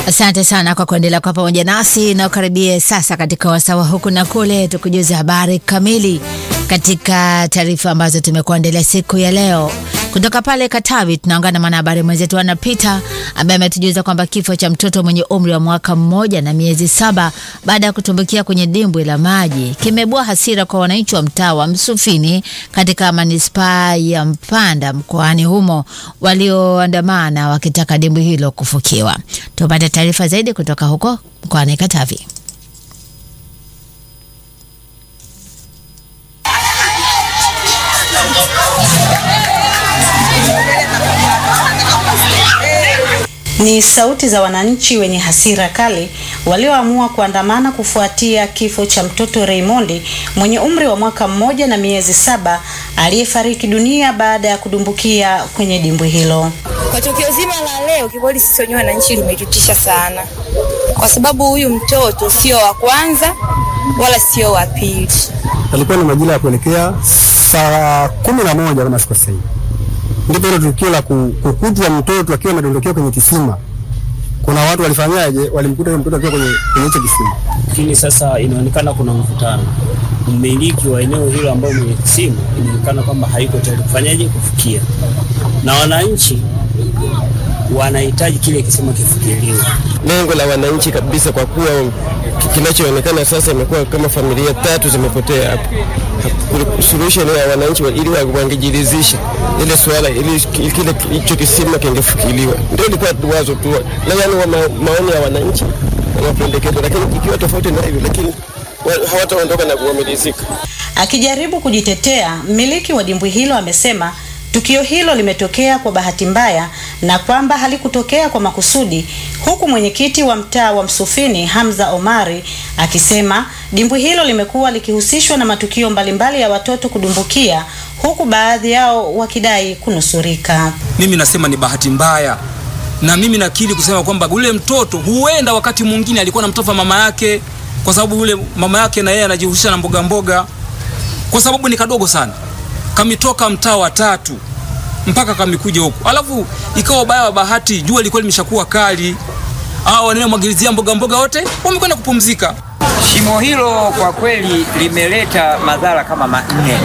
Asante sana kwa kuendelea kwa pamoja nasi na ukaribie sasa katika wasawa huku na kule, tukujuze habari kamili katika taarifa ambazo tumekuandalia siku ya leo kutoka pale Katavi. Tunaungana na mwanahabari mwenzetu Ana Peter ambaye ametujuza kwamba kifo cha mtoto mwenye umri wa mwaka mmoja na miezi saba baada ya kutumbukia kwenye dimbwi la maji kimeibua hasira kwa wananchi wa mtaa wa Msufini katika manispaa ya Mpanda mkoani humo walioandamana wakitaka dimbwi hilo kufukiwa. Tupate taarifa zaidi kutoka huko mkoani Katavi. Ni sauti za wananchi wenye hasira kali walioamua kuandamana kufuatia kifo cha mtoto Raymond mwenye umri wa mwaka mmoja na miezi saba aliyefariki dunia baada ya kudumbukia kwenye dimbwi hilo. Kwa tukio zima la leo, kikweli sisi wenyewe wananchi limetutisha sana, kwa sababu huyu mtoto sio wa kwanza wala sio wa pili. Alikuwa ni majira ya kuelekea saa kumi na moja kama sikosei ndipo hilo tukio la kukutwa mtoto akiwa amedondokea kwenye kisima. Kuna watu walifanyaje? Walimkuta yule mtoto akiwa kwenye kwenye hicho kisima. Lakini sasa inaonekana kuna mvutano. Mmiliki wa eneo hilo ambao mwenye kisima inaonekana kwamba haiko tayari kufanyaje kufikia, na wananchi wanahitaji kile kisima kifikiriwe. Lengo la wananchi kabisa, kwa kuwa kinachoonekana sasa imekuwa kama familia tatu zimepotea hapo. Solution ya wananchi ili wangejiridhisha ile swala ili kile hicho kisima kingefikiliwa, ndio ilikuwa wazo tu, yani wa maoni ya wananchi na mapendekezo, lakini ikiwa tofauti na hivyo, lakini hawataondoka na kuamirizika. Akijaribu kujitetea, mmiliki wa dimbwi hilo amesema tukio hilo limetokea kwa bahati mbaya na kwamba halikutokea kwa makusudi, huku mwenyekiti wa mtaa wa Msufini Hamza Omari akisema dimbwi hilo limekuwa likihusishwa na matukio mbalimbali ya watoto kudumbukia, huku baadhi yao wakidai kunusurika. Mimi nasema ni bahati mbaya, na mimi nakiri kusema kwamba ule mtoto huenda wakati mwingine alikuwa na mtoto mama yake, kwa sababu yule mama yake na yeye anajihusisha na mboga mboga, kwa sababu ni kadogo sana kamitoka mtaa wa tatu mpaka kamikuja huku, alafu ikawa ubaya wa bahati, jua lilikuwa limeshakuwa kali, hao wanaomwagilizia mboga mboga wote wamekwenda kupumzika. Shimo hilo kwa kweli limeleta madhara kama manne.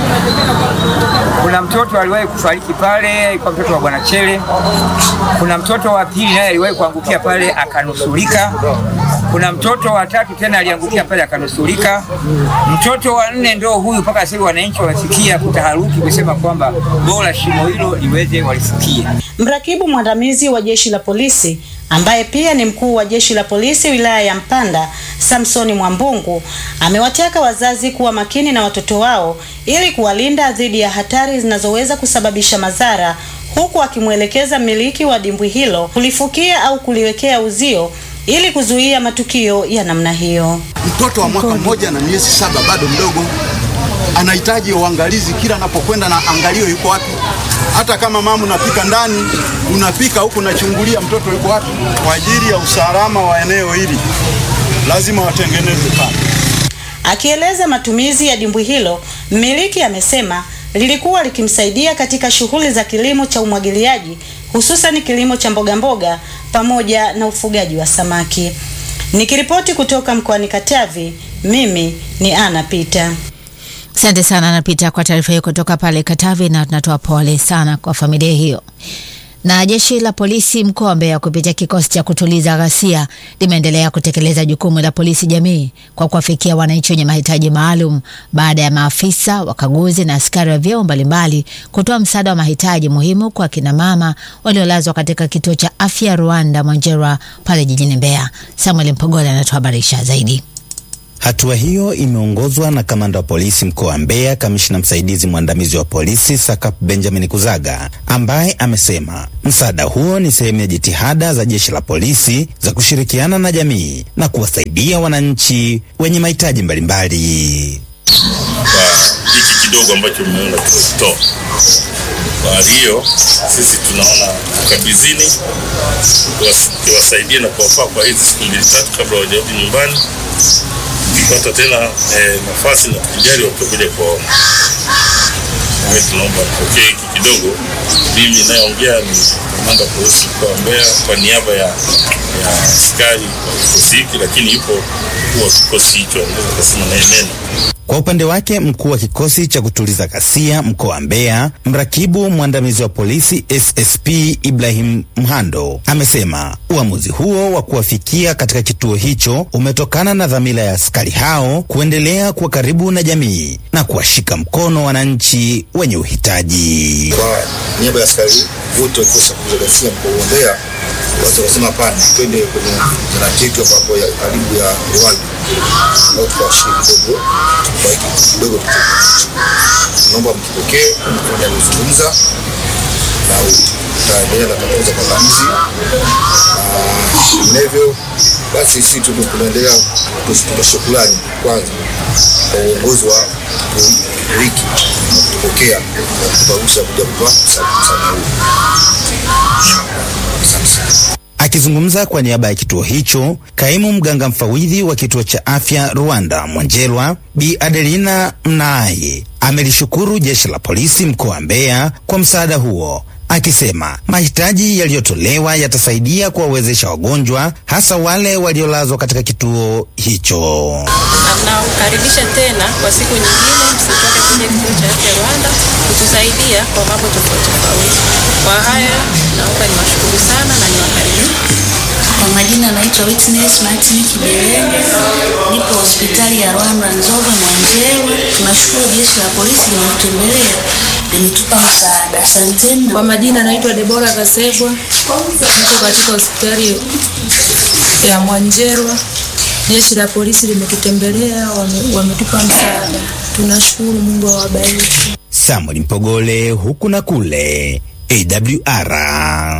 Kuna mtoto aliwahi kufariki pale, alikuwa mtoto wa Bwana Chele. Kuna mtoto wa pili naye aliwahi kuangukia pale akanusurika. Kuna mtoto wa tatu tena aliangukia pale akanusurika. Mtoto wa nne ndio huyu, mpaka sasa wananchi wamefikia kutaharuki kusema kwamba bora shimo hilo liweze walifikie. Mrakibu mwandamizi wa jeshi la polisi ambaye pia ni mkuu wa jeshi la polisi wilaya ya Mpanda, Samsoni Mwambungu amewataka wazazi kuwa makini na watoto wao ili kuwalinda dhidi ya hatari zinazoweza kusababisha madhara, huku akimwelekeza mmiliki wa dimbwi hilo kulifukia au kuliwekea uzio ili kuzuia matukio ya namna hiyo. Mtoto wa mwaka mmoja na miezi saba bado mdogo, anahitaji uangalizi kila anapokwenda, na angalio yuko wapi. Hata kama mama unapika ndani, unapika huku unachungulia mtoto yuko wapi. Kwa ajili ya usalama wa eneo hili lazima watengeneze pale. Akieleza matumizi ya dimbwi hilo, mmiliki amesema lilikuwa likimsaidia katika shughuli za kilimo cha umwagiliaji, hususan kilimo cha mboga mboga pamoja na ufugaji wa samaki. Nikiripoti kutoka mkoani Katavi, mimi ni Ana Pita. Asante sana Napita kwa taarifa hiyo kutoka pale Katavi, na tunatoa pole sana kwa familia hiyo. Na jeshi la polisi mkoa wa Mbeya kupitia kikosi cha kutuliza ghasia limeendelea kutekeleza jukumu la polisi jamii kwa kuwafikia wananchi wenye mahitaji maalum baada ya maafisa wakaguzi na askari wa vyeo mbalimbali kutoa msaada wa mahitaji muhimu kwa kina mama waliolazwa katika kituo cha afya Rwanda Mwanjerwa pale jijini Mbeya. Samuel Mpogola anatuhabarisha zaidi. Hatua hiyo imeongozwa na kamanda wa polisi mkoa wa Mbeya, kamishna msaidizi mwandamizi wa polisi Sakap Benjamin Kuzaga, ambaye amesema msaada huo ni sehemu ya jitihada za jeshi la polisi za kushirikiana na jamii na kuwasaidia wananchi wenye mahitaji mbalimbali. Kwa hiki kidogo ambacho mmeona tumekitoa, kwa hiyo sisi tunaona tukabizini kiwasaidie na kuwafaa kwa hizi siku mbili tatu kabla hawajarudi nyumbani pata tena eh, nafasi na tukijali watakuja kuwaona. Tunaomba mpokee hiki kidogo. Mimi nayeongea ni kamanda wa polisi mkoa wa Mbeya kwa niaba ya, ya askari wa kikosi hiki, lakini yupo mkuu wa kikosi hicho, anaweza kusema naye neno. Kwa upande wake mkuu wa kikosi cha kutuliza ghasia mkoa wa Mbeya, mrakibu mwandamizi wa polisi SSP Ibrahim Mhando amesema uamuzi huo wa kuwafikia katika kituo hicho umetokana na dhamira ya askari hao kuendelea kuwa karibu na jamii na kuwashika mkono wananchi wenye uhitaji. Kwa niaba ya askari wote wa kikosi cha kutuliza ghasia mkoa wa Mbeya, watu wakasema hapana, twende kwenye zanati yetu ambapo ya karibu ya Rwanda au tukawashiriki kidogo kwa hiki kidogo tulichonacho. Naomba mkipokee mmoja alizungumza na utaendelea na hatua za pambanizi na vinginevyo, basi sisi tu tunaendelea kutoa shukrani kwanza kwa uongozi wa wiki kutupokea na kutupa ruhusa ya kuja kutoa msaada huu. Asante sana. Akizungumza kwa niaba ya kituo hicho, kaimu mganga mfawidhi wa kituo cha afya Rwanda Mwanjelwa, Bi Adelina Mnaaye amelishukuru jeshi la polisi mkoa wa Mbeya kwa msaada huo, akisema mahitaji yaliyotolewa yatasaidia kuwawezesha wagonjwa hasa wale waliolazwa katika kituo hicho. Nakukaribisha tena kwa siku nyingine, msichoke kuja kituo cha afya Rwanda kutusaidia kwa mambo tofauti tofauti. Kwa haya naomba niwashukuru sana na niwakaribisha. Kwa majina naitwa Witness Martin Kibelenge, nipo hospitali ya Rwanda Nzove Mwanjewa. Tunashukuru jeshi la polisi limetutembelea, limetupa msaada. Asanteni. Kwa majina naitwa Debora Kasegwa, niko katika hospitali ya Mwanjerwa. Jeshi la polisi limetutembelea, wame- wametupa msaada. Tunashukuru, Mungu awabariki. Samuel Mpogole huku na kule AWR.